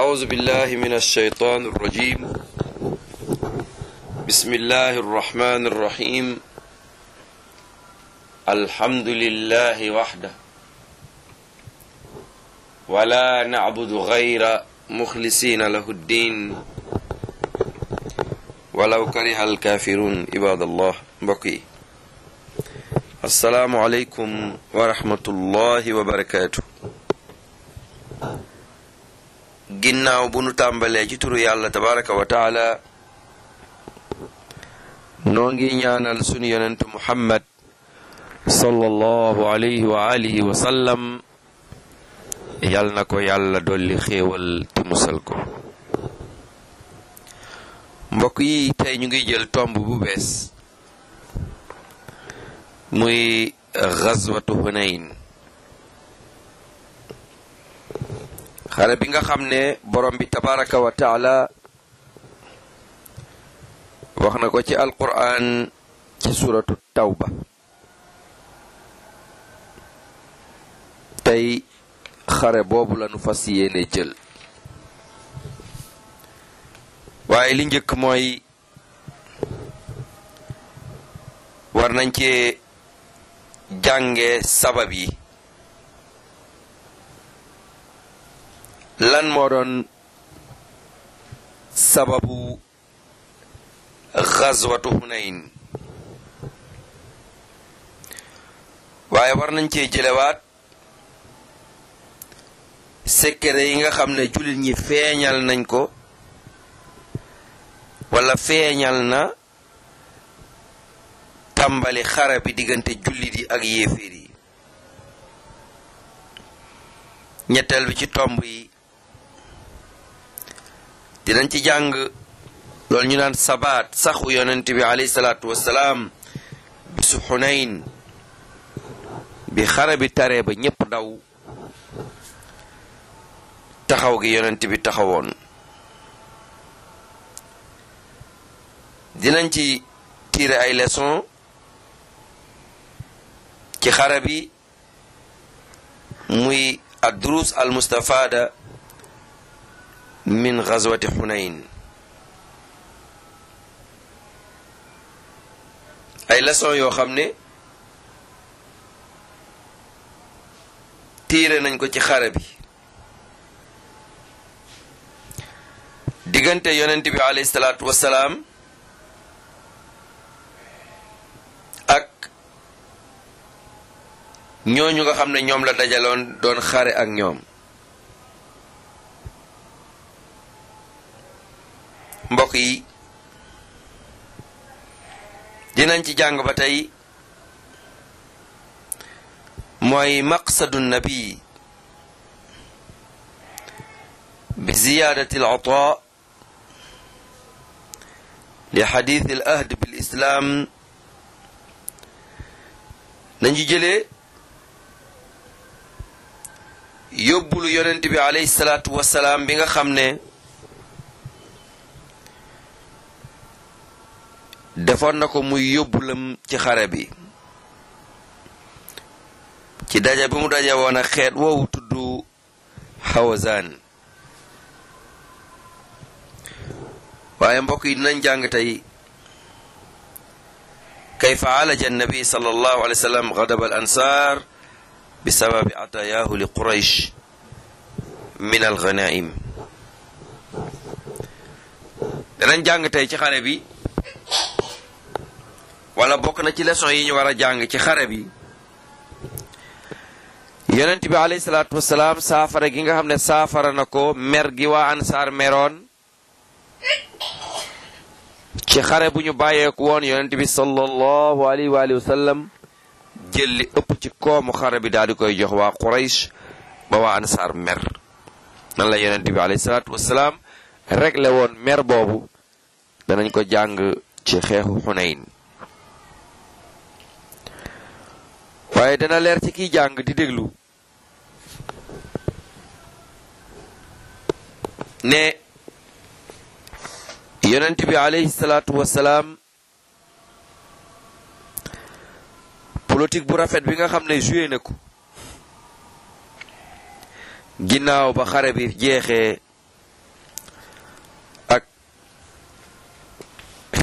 أعوذ بالله من الشيطان الرجيم بسم الله الرحمن الرحيم الحمد لله وحده ولا نعبد غير مخلصين له الدين ولو كره الكافرون عباد الله بقي السلام عليكم ورحمة الله وبركاته ginnaaw bu nu tàmbalee ci turu yàlla tabaraka wa taala noo ngi ñaanal sunu yonentu muhammad sallallahu alayhi wa alihi wa sallam yal na ko yàlla dolli xéewal te musal ko mbokk yi tey ñu ngi jël tomb bu bees muy gazwatu hunayn xare bi nga xam ne borom bi tabaraka wa taala wax na ko ci alquran ci suratu tawba tey xare boobu lañu fas yéene jël waaye li njëkk mooy war nañ cee jànge sabab yi lan moo doon sababu xazwatu hunayn waaye war nañ cee jëlewaat secret yi nga xam ne jullit ñi feeñal nañ ko wala feeñal na tàmbali xare bi diggante jullit yi ak yéeféer yi ñetteel bi ci tomb yi dinañ ci jàng loolu ñu naan sabaat saxu yonent bi alayhi salaatu wassalaam bisu xunayn bi xare bi taree ba ñépp daw taxaw gi yonent bi taxawoon dinañ ci tiire ay leçon ci xare bi muy ad-durus al-mustafada min gazwati xunayn ay leçon yoo xam ne tiire nañ ko ci xare bi diggante yonent bi alayhi salaatu wassalaam ak ñooñu nga xam ne ñoom la dajaloon doon xare ak ñoom mbokk yi dinañ ci jàng ba tey mooy maqsadu nabi bi ziyaadati al ataa li xadiith al ahd bil islaam nañu jëlee yóbbulu yonent bi alayhi salaatu wassalaam bi nga xam ne defoon na ko muy yóbbulam ci xare bi ci daja bi mu daja woon ak xeet woowu tudd Hawazan waaye mbokk yi dinañ jàng tey kayfa alaja annabi sallallahu alayhi wa sallam gadab al ansar bi sababi atayaahu li quraysh min al ghanaim danañ jàng tey ci xare bi wala bokk na ci leçon yi ñu war a jàng ci xare bi yonent bi alayhi salaatu wasalaam saafara gi nga xam ne saafara na ko mer gi waa ansaar meroon ci xare bu ñu bàyyeeku woon yonent bi sallallahu alayhi wa alihi wa sallam jël li ëpp ci koomu xare bi daal di koy jox waa Quraysh ba waa ansaar mer nan la yonent bi alayhi salaatu wasalaam réglé woon mer boobu danañ ko jàng ci xeexu Xunayn waaye dana leer ci kiy jàng di déglu ne yonent bi alayhi salaatu wasalaam politique bu rafet bi nga xam ne joué na ko ginnaaw ba xare bi jeexee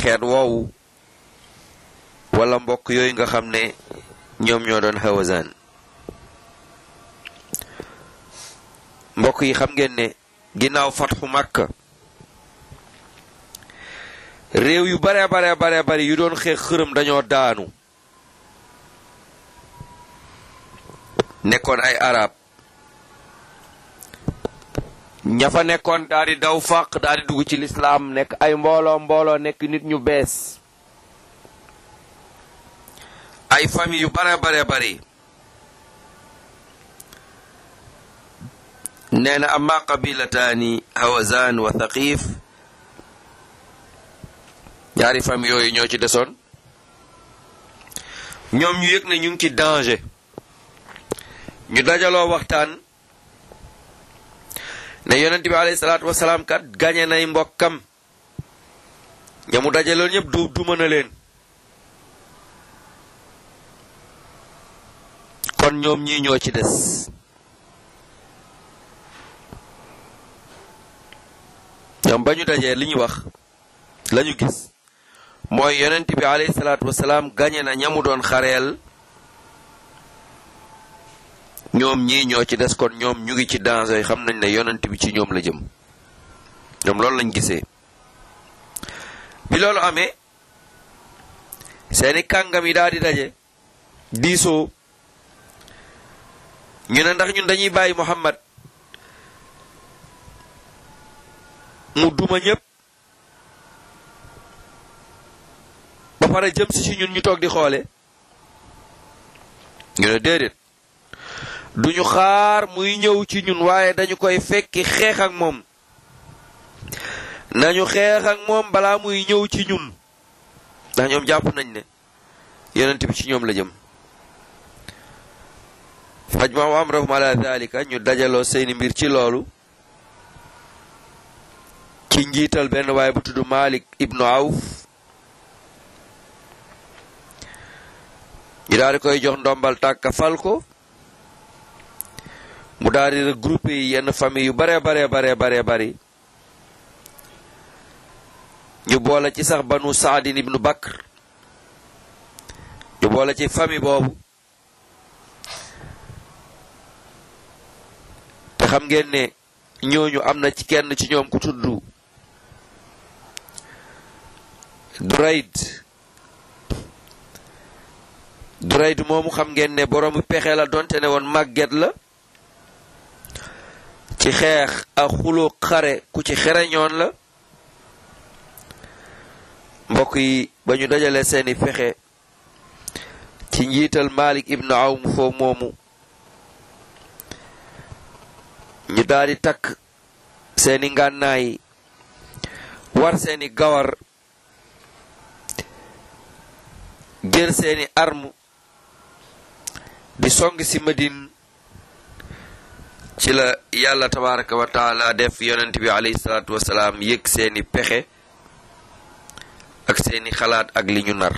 xeet woowu wala mbokk yooyu nga xam ne ñoom ñoo doon Hawazan mbokk yi xam ngeen ne ginnaaw fatxu Makka réew yu bare bare bare bari yu doon xeex xërëm dañoo daanu nekkoon ay arab ña fa nekkoon daal di daw fàq daal di dugg ci lislaam nekk ay mbooloo mbooloo nekk nit ñu bees ay famille yu bare bare bari nee na amma qabilataani hawazan wa thaqif ñaari famille yooyu ñoo ci desoon ñoom ñu yëg ne ñu ngi ci danger ñu dajaloo waxtaan ne yonent bi alayhi salaatu wasalaam kat gañe nay mbokkam ña mu dajaloon ñëpp du du mën a leen kon ñoom ñii ñoo ci des ñoom ba ñu dajee li ñu wax la ñu gis mooy yonent bi alayhi salaatu wasalaam gañe na ñamu doon xareel ñoom ñii ñoo ci des kon ñoom ñu ngi ci danger xam nañ ne yonent bi ci ñoom la jëm ñoom loolu lañ gisee bi loolu amee seeni kàngam yi daal di daje diisoo ñu ne ndax ñun dañuy bàyyi Muhammad mu duma ñépp ba pare jëm si ci ñun ñu toog di xoole ñu ne déedéet duñu xaar muy ñëw ci ñun waaye dañu koy fekki xeex ak moom nañu xeex ak moom balaa muy ñëw ci ñun ndax ñoom jàpp nañ ne yonent bi ci ñoom la jëm fajmau amrahum ala dalika ñu dajaloo seeni mbir ci loolu ci njiital benn waaye bu tudd Malik ibnu Awf ñu daal di koy jox ndombal tàkka fal ko mu daal di regroupé yi yenn famille yu bare bare bare bare bari ñu boole ci sax banu Saadin ibnu Bakr ñu boole ci famille boobu te xam ngeen ne ñooñu am na ci kenn ci ñoom ku tudd Durayd Durayd moomu xam ngeen ne boroomu pexe la donte ne woon màgget la ci xeex ak xuloo xare ku ci xereñoon la mbokk yi ba ñu dajale seeni pexe ci njiital Malik ibnu Awm foo moomu ñu daal di takk seeni ngànnaay war seeni gawar jël seeni arme di song ci Madine ci la yàlla tabaraka wa taala def yonent bi alayhi salaatu wasalaam yëg seeni pexe ak seeni xalaat ak li ñu nar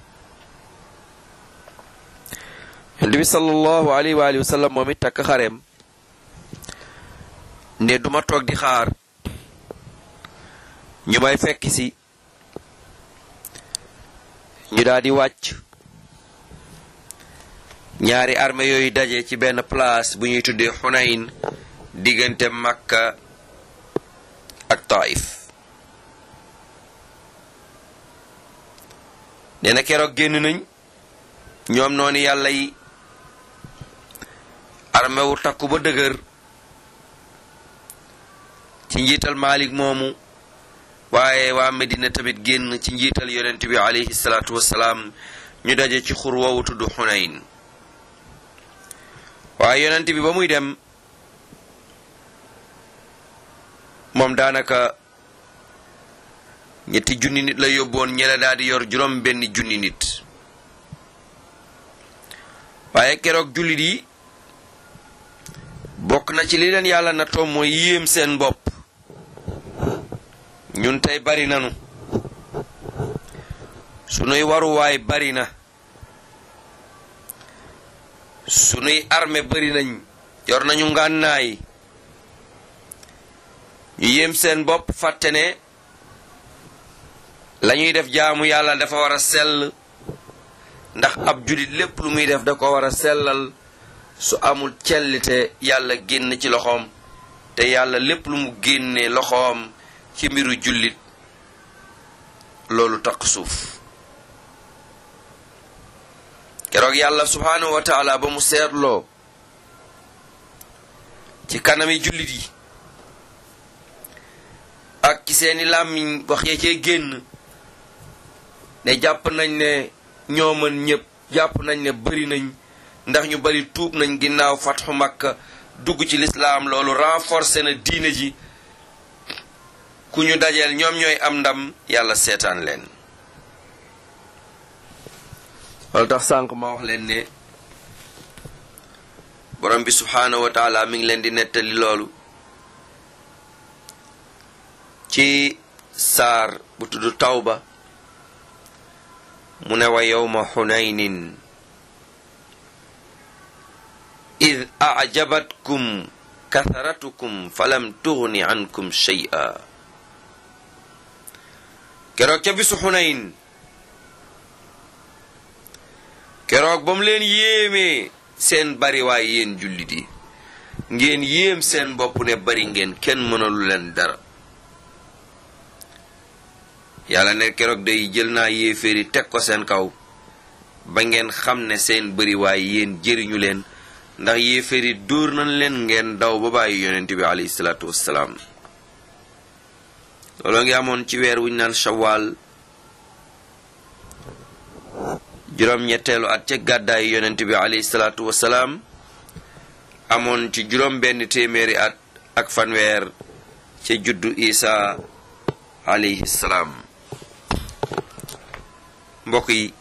yonent bi sallallahu alayhi wa alihi wa sallam moom it takk xareem ne duma toog di xaar ñu may fekk si ñu daal di wàcc ñaari armée yooyu daje ci benn place bu ñuy tuddee Xunayn diggante Makka ak Taif nee na keroog génn nañ ñoom noonu yàlla yi armée wu takku ba dëgër ci njiital Malik moomu waaye waa Medina tamit génn ci njiital yonent bi alayhi salaatu wassalaam ñu daje ci xur woowu tudd Xunayn waaye yonent bi ba muy dem moom daanaka ñetti junni nit la yóbboon ñela daal di yor juróom benn junni nit waaye keroog jullit yi bokk na ci li leen yàlla na toom mooy yéem seen bopp ñun tey bari nanu sunuy waruwaay bari na sunuy armée bari nañ yor nañu ngànnaay ñu yéem seen bopp fàtte ne la ñuy def jaamu yàlla dafa war a sell ndax ab julit lépp lu muy def da ko war a sellal su amul cellite yàlla génn ci loxoom te yàlla lépp lu mu génnee loxoom ci mbiru jullit loolu taq suuf keroog yàlla subhaanahu wa taala ba mu seetloo ci kanami jullit yi ak ci seeni làmmiñ wax ya cee génn ne jàpp nañ ne ñoo mën ñépp jàpp nañ ne bari nañ ndax ñu bari tuub nañ ginnaaw fatxu makka dugg ci lislaam loolu renforcé na diine ji ku ñu dajeel ñoom ñooy am ndam yàlla seetaan leen loolu tax sànq ma wax leen ne borom bi subhaanahu wa taala mi ngi leen di nettali loolu ci saar bu tudd tawba mu ne wa yowma xunaynin id ajabatkum katharatukum falam tugni ankum shay'a keroog ca bisu xunayn keroog ba mu leen yéemee seen bariwaay yéen jullit yi ngeen yéem seen bopp ne bari ngeen kenn mënalu leen dara yàlla ne keroog day jël naa yéeféeri teg ko seen kaw ba ngeen xam ne seen bariwaay yéen jëriñu leen ndax yéeféeri dóor nañ leen ngeen daw ba bàyyi yonent bi alayhi salaatu wassalaam looloo ngi amoon ci weer wuñ naan shawaal juróom-ñetteelu at ca gàddaayu yonent bi alayhi salaatu wassalaam amoon ci juróom benn téeméeri at ak fanweer ca juddu isa alayhi salaam mbokk yi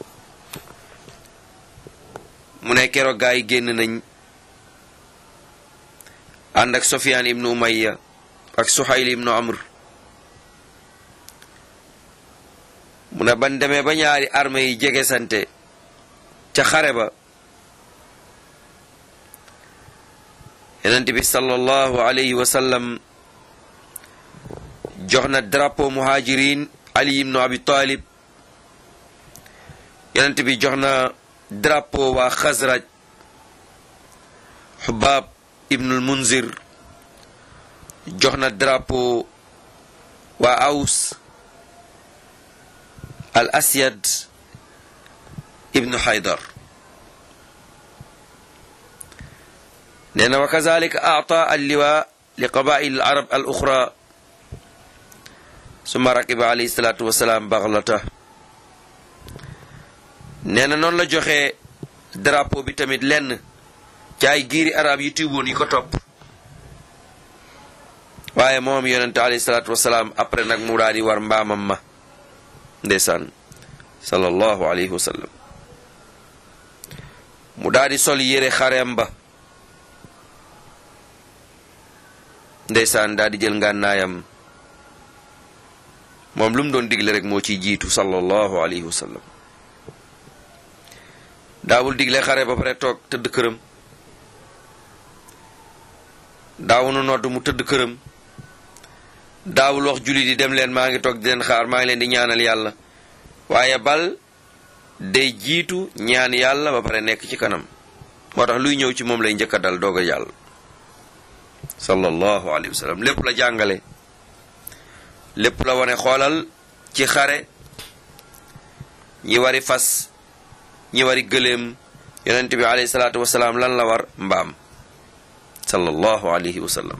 mu ne keroog gaa yi génn nañ ànd ak Sofyaan ibnu Umayya ak Suhayl ibnu Amr mu ne ban demee ba ñaari armée yi jege sante ca xare ba yonent bi sallallahu alayhi wa sallam jox na drapeau muhajirin Ali ibnu Abi Talib yonent bi jox na drapeau waa Xasraj Xubaab ibnul Munzir jox na drapeau waa Aws al Asyad ibnu Haydar nee na wa kazalika aata alliwa li qabail al arab al uxra summa rakiba alayhi salaatu wasalaam baxlata nee na noonu la joxe drapeau bi tamit lenn ci ay giiri arab yi tuuboon yi ko topp waaye moom yonente alayhi salaatu wasalaam après nag mu daal di war mbaamam ma ndeysaan sallallahu alayhi wa sallam mu daal di sol yére xareem ba ndeysaan daal di jël ngànnaayam moom lu mu doon digle rek moo ciy jiitu sallallahu alayhi wa sallam daawul digle xare ba pare toog tëdd këram daawunu nodd mu tëdd këram daawul wax jullit yi dem leen maa ngi toog di leen xaar maa ngi leen di ñaanal yàlla waaye bal day jiitu ñaan yàlla ba pare nekk ci kanam moo tax luy ñëw ci moom lay njëkk a dal doog a yàlla sallallahu alayhi wa sallam lépp la jàngale lépp la wane xoolal ci xare ñi wari fas ñi wari gëléem yonent bi alayhi salaatu wasalaam lan la war mbaam sallallahu alayhi wa sallam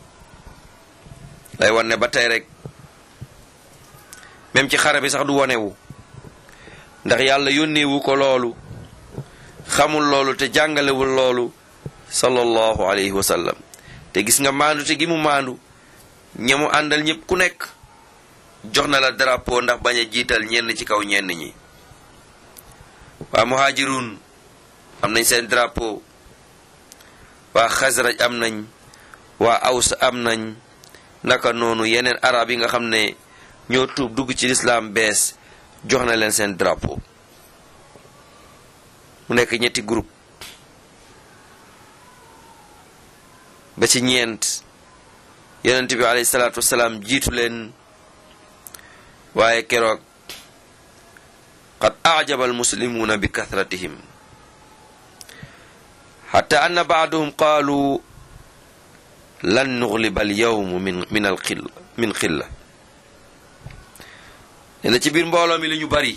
lay wan ne ba tey rek même ci xare bi sax du wonewu ndax yàlla yónneewu ko loolu xamul loolu te jàngalewul loolu sallallahu alayhi wa sallam te gis nga maandu te gi mu maandu ña mu àndal ñëpp ku nekk jox na la drapeau ndax bañ a jiital ñenn ci kaw ñenn ñi waa muhajirun am nañ seen drapeau waa xasraj am nañ waa aws am nañ naka noonu yeneen arab yi nga xam ne ñoo tuub dugg ci lislaam bees jox na leen seen drapeau mu nekk ñetti groupe ba ci ñeent yonent bi alayhi salaatu wasalaam jiitu leen waaye keroog qad ajaba almuslimuuna bi kathratihim xatta anna baaduhum qaalu lan nugliba alyawm min min alxilla min xilla nee na ci biir mbooloo mi li ñu bari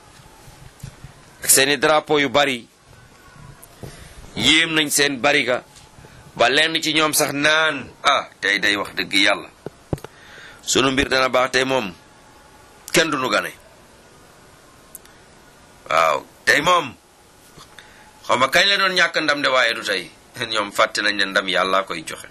ak seeni drapeau yu bari yéem nañ seen bariga ba lenn ci ñoom sax naan ah tey day wax dëgg yàlla sunu mbir dana baax tey moom kenn du nu gane waaw tey moom xaw ma kañ la doon ñàkk ndam de waaye du tey ñoom fàtte nañ ne ndam yàlla koy joxe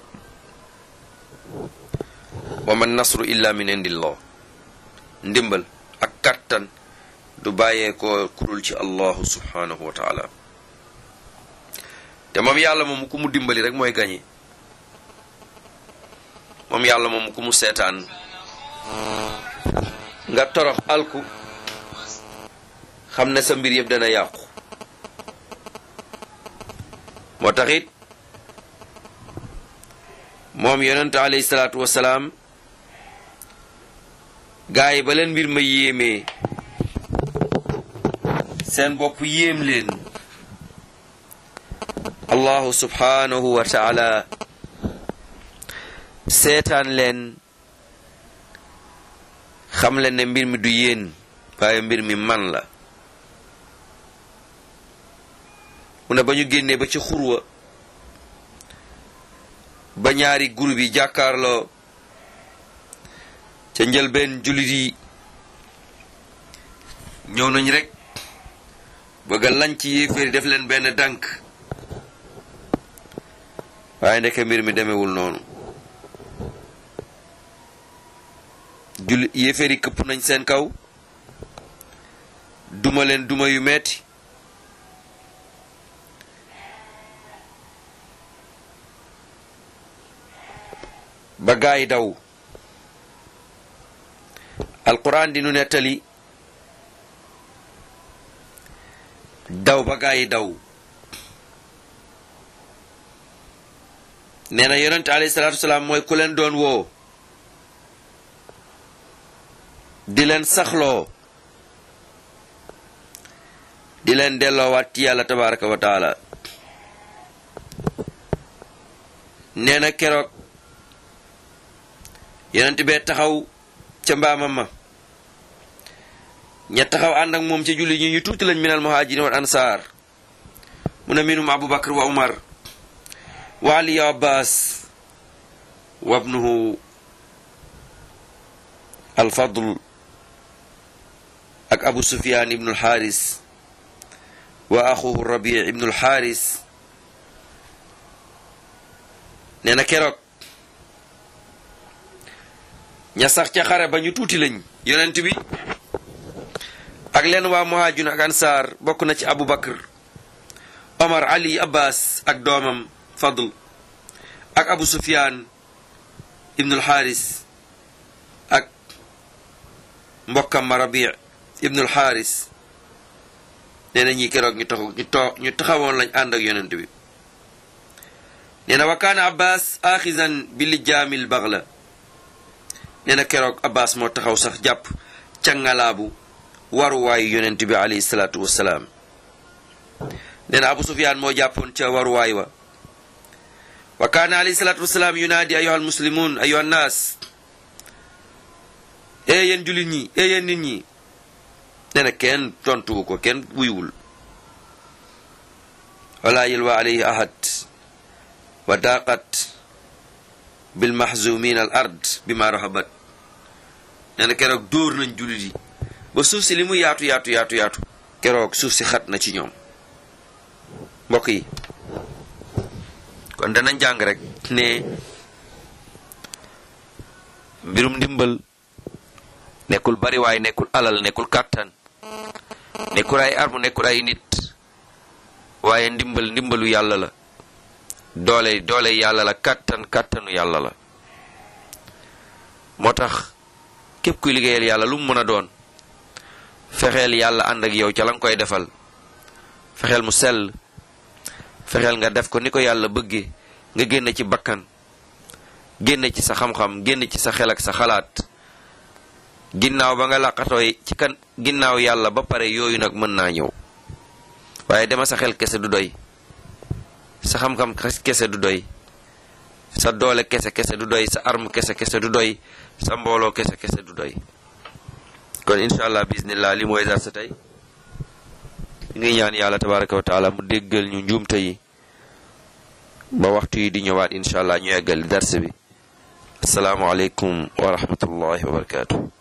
wa man nasru illa min indillah ndimbal ak kattan du bàyyee ko kurul ci allahu subhanahu wa taala te moom yàlla moom ku mu dimbali rek mooy gañe moom yàlla moom ku mu seetaan nga torox alku xam ne sa mbir yëpp dana yàqu moo taxit moom yonent alayhi salaatu wasalaam gaa yi ba leen mbir ma yéemee seen bopp yéem leen allahu subhanahu wa taala seetaan leen xam leen ne mbir mi du yéen waaye mbir mi man la mu ne ba ñu génnee ba ci xurwa ba ñaari groupe yi jàkkaarloo ca njëlbeen jullit yi ñëw nañ rek bëgg a lañ ci yéeféeri def leen benn dànk waaye ndeke mbir mi demewul noonu jullit yéeféeri këpp nañ seen kaw duma leen duma yu metti ba gaay daw alquran di nu nettali daw ba gaay daw nee na yonent alayhi salaatu wasalaam mooy ku leen doon woo di leen saxloo di leen delloowaat ci yàlla tabaraka wa taala nee na keroog yonent bee taxaw ca mbaamam ma ña taxaw ànd ak moom ca julli ñi ñu tuuti lañ minal muhajirin wal ansaar mu ne minum abubakar wa umar wa ali wa abbas wa ibnuhu alfadl ak abu sufyan ibnu alxaaris wa axuhu rabi ibnu alxaaris nee na keroog ña sax ca xare ba ñu tuuti lañ yonent bi ak leen waa muhaajun ak ansaar bokk na ci abu bakar omar ali abbas ak doomam fadl ak abu sufyan ibnul xaaris ak mbokkam ma rabi ibnul xaaris nee na ñi keroog ñu taxaw ñu too ñu taxawoon lañ ànd ak yonent bi nee na wa kaana abbas axizan bi lijaamil baxla nee na keroog abbas moo taxaw sax jàpp cangalaabu waruwaayu yonent bi alayhi salaatu wassalaam nee na abu sufyaan moo jàppoon ca waruwaay wa wa kaana alayhi salaatu wassalaam yunaadi ayuha almuslimun ayuha nnaas ee yéen jullit ñi ee yéen nit ñi nee na kenn tontuwu ko kenn wuyuwul wala yilwa alayhi ahad wa daqat bilmahzumin al ard bima rahabat nee na keroog dóor nañ jullit yi ba suuf si li mu yaatu yaatu yaatu yaatu keroog suuf si xat na ci ñoom mbokk yi kon danañ jàng rek ne mbirum ndimbal nekkul bari waay nekkul alal nekkul kàttan nekkul ay armu nekkul ay nit waaye ndimbal ndimbalu yàlla la doole doole yàlla la kàttan kàttanu yàlla la moo tax képp kuy liggéeyal yàlla lu mu mën a doon fexeel yàlla ànd ak yow ca la nga koy defal fexeel mu sell fexeel nga def ko ni ko yàlla bëggee nga génn ci bakkan génn ci sa xam-xam génn ci sa xel ak sa xalaat ginnaaw ba nga làqatooy ci kan ginnaaw yàlla ba pare yooyu nag mën naa ñëw waaye dema sa xel kese du doy sa xam-xam kese du doy sa doole kese kese du doy sa arme kese kese du doy sa mbooloo kese kese du doy kon incha allah bismillah li mooy dar sa tey ngi ñaan yàlla tabaraka wa taala mu déggal ñu njuumte yi ba waxtu yi di ñëwaat incha allah ñu eggal dars bi asalaamualeykum wa rahmatullahi wa barakatuh